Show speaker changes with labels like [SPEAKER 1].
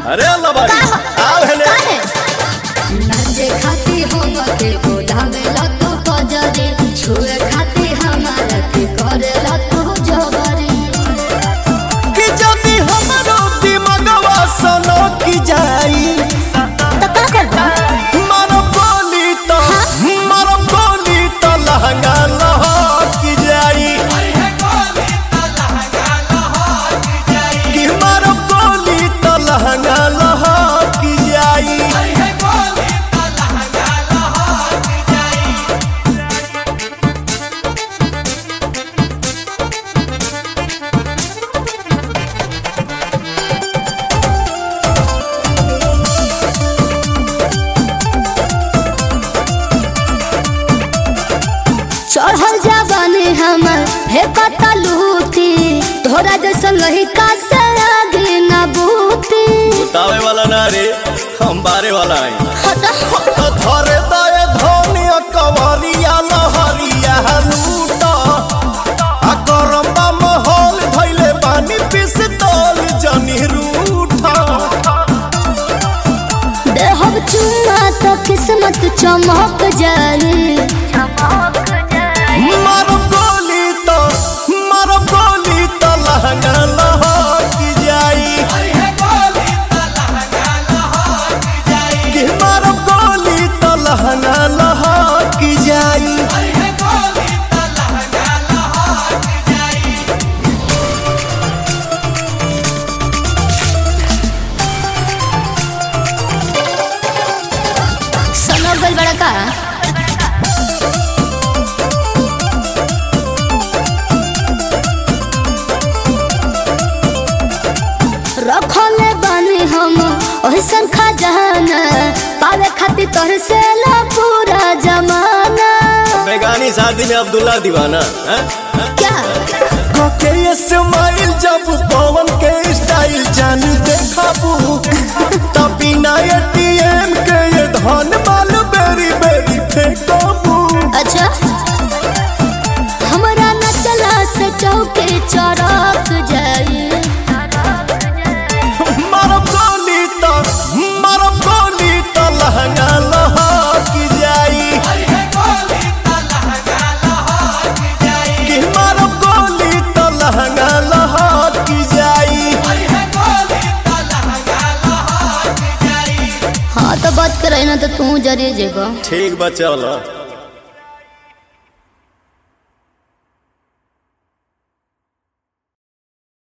[SPEAKER 1] अरे अल्लाह बारी आओ हेले
[SPEAKER 2] काहे
[SPEAKER 3] नाचे खाती हम के बोलावेला तो कजरी छुए खाती हमारा के करेला तो जबरी
[SPEAKER 1] कि जदी हमरो दिमगवा सनो की जाई
[SPEAKER 2] तो का करबा
[SPEAKER 1] मारो बोली तो मारो बोली तो लहंगा लहक जाई कि मारो बोली तो लहंगा लहक जाई
[SPEAKER 2] चढ़ल जाबानी हमर हे पता लूटी तोरा जैसा लहिका से आगे ना बूती
[SPEAKER 1] बतावे वाला ना रे हम बारे वाला है
[SPEAKER 2] हटा
[SPEAKER 1] तो धरे दए धनिया कवरिया लहरिया लूटा आ गरम्बा महल धैले पानी पिस्तौल जनी रूठा
[SPEAKER 2] देहब चुना तो किस्मत चमक जाई
[SPEAKER 1] मारो गोली तो मारो गोली तो लहंगा लहक जाई कि मारो गोली तो लहंगा लहक जाई
[SPEAKER 2] सनो गल बड़ा का रखले बानी हम ओहसन खजाना पावे खातिर तोहर से ला पूरा जमाना
[SPEAKER 1] बेगानी शादी में अब्दुल्ला दीवाना हैं?
[SPEAKER 2] क्या
[SPEAKER 1] के ये स्माइल जब पवन के स्टाइल जान देखाबू तब बिना एटीएम के ये धन माल बेरी बेरी फेंकाबू
[SPEAKER 2] अच्छा हमरा न चला से चौके चौराक जाई
[SPEAKER 1] मारो गोली तो मारो गोली तो लहंगा लहक जाई कि मारो गोली तो लहंगा लहक जाई
[SPEAKER 2] हाँ तो बात करे ना तो तू जरे जेबा
[SPEAKER 1] ठीक बा चलो